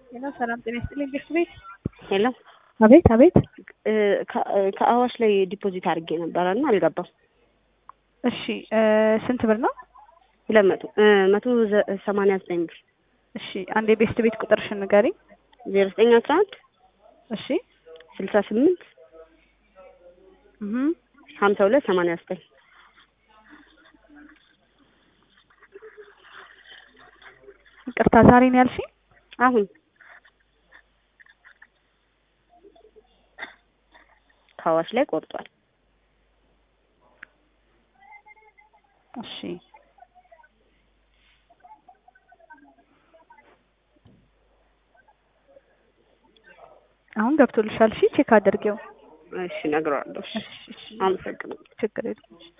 ሄሎ ሰላም ጤና ይስጥልኝ ቤት ቤት ሄሎ አቤት አቤት እ ከ- ከአዋሽ ላይ ዲፖዚት አድርጌ ነበረ እና አልገባም። እሺ እ ስንት ብር ነው? ሁለት መቶ እ መቶ ዘ- ሰማንያ ዘጠኝ ብር እሺ አንድ የቤስት ቤት ቁጥርሽን ንገሪኝ። ዜሮ ዘጠኝ አስራ አንድ እሺ ስልሳ ስምንት እህ ሀምሳ ሁለት ሰማንያ ዘጠኝ ይቅርታ ዛሬ ነው ያልሽኝ? አሁን ከአዋሽ ላይ ቆርጧል። እሺ አሁን ገብቶልሻል። እሺ ቼክ አድርጌው። እሺ እነግረዋለሁ። እሺ እሺ እሺ አመሰግናለሁ። ችግር የለም።